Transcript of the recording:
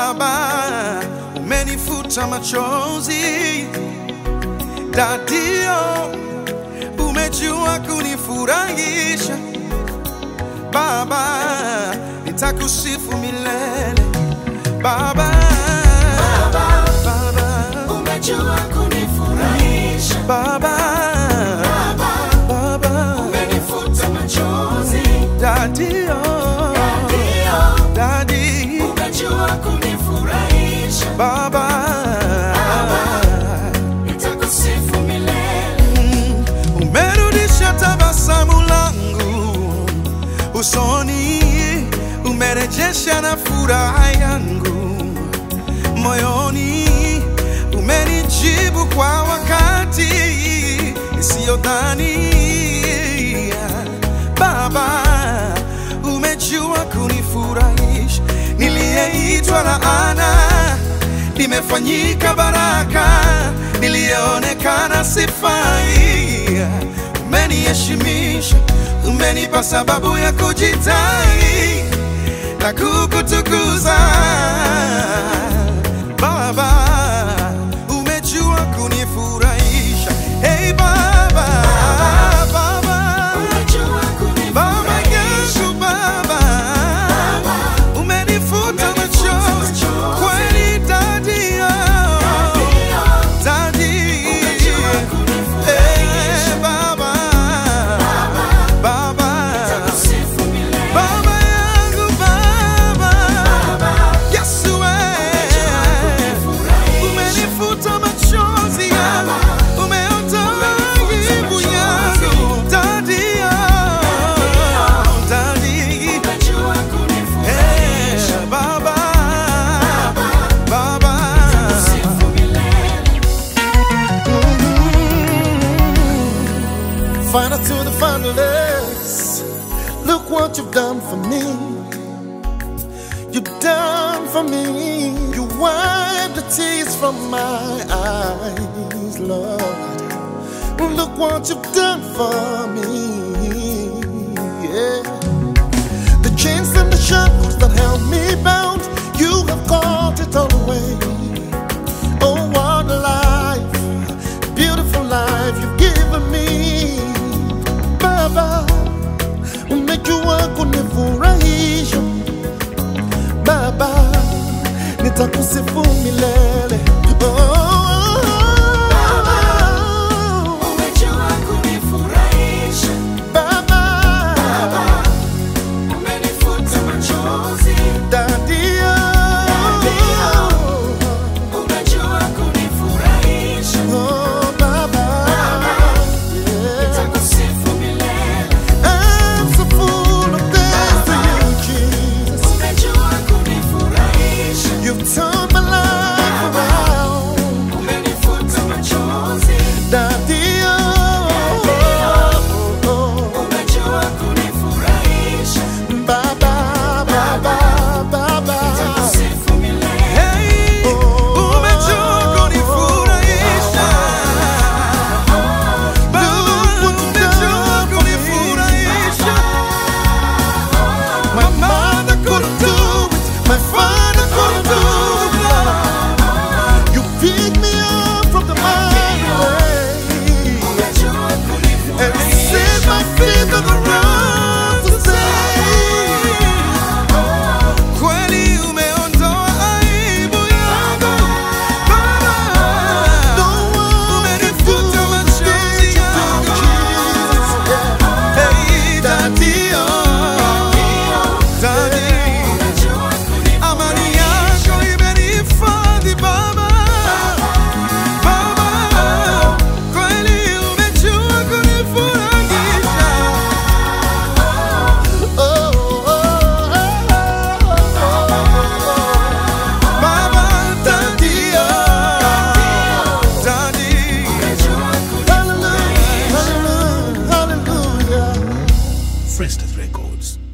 Baba, umenifuta machozi. Dadio, umejua kunifurahisha. Baba, nitakusifu milele. Baba, Baba, umejua kunifurahisha Baba, Baba, umenifuta machozi Dadio, ndio Dadi, umejua kunifurahisha Baba, nitakusifu milele umerudisha tabasamu langu usoni, umerejesha na furaha yangu moyoni, umenijibu kwa wakati isiyodhania. Baba, umejua kunifurahisha, niliyeitwa laana nimefanyika baraka, niliyeonekana sifai. Umeniheshimisha, umenipa sababu ya kujitai na kukutukuza. Baba, umejua kunifurahisha. Hey Baba, Baba, umejua Baba kunifurahisha yangu Baba, umenifuta machozi machozi. kweli dadio, dadi, umejua kunifurahisha eh, Baba, Baba, nitakusifu milele Baba yangu Baba, Yesu eh, umenifuta machozi yangu, umeondoa aibu yangu, dadio, dadi, umejua kunifurahisha eh, Baba, Baba. sifu milele Final to the finalists. Look what you've done for me. You've done for me. You wiped the tears from my eyes, Lord. Look what you've done for me. Yeah. The chains and the shackles that held me bound, you have caught it all away. Oh, what a life, beautiful life you've given me. Baba, umejua kunifurahisha. Baba, nitakusifu milele. Oh, umejua kunifurahisha Baba, umenifuta machozi Dadio, umejua kunifurahisha oh Baba, yeah. nitakusifu milele I'm so full of thanks to you, Jesus. umejua kunifurahisha You've turned my life around. umenifuta machozi Daddy, oh, oh, oh, umejua kunifurahisha oh. Baba, Baba, Baba. nitakusifu milele Hey, umejua kunifurahisha. Baba, umejua kunifurahisha. My mother couldn't do it, my father couldn't do it. You picked me up from the mighty way umejua and kunifurahisha set my feet on the rock to say. Kweli umeondoa aibu yangu. Baba, umenifuta machozi yangu. Hey, Daddy, oh, Daddy. umejua Amani yako imenihifadhi Baba, Baba, kweli umejua kunifurahisha. Baba, Daddy, oh, Daddy. Hallelujah, hallelujah, hallelujah. Frestas Records.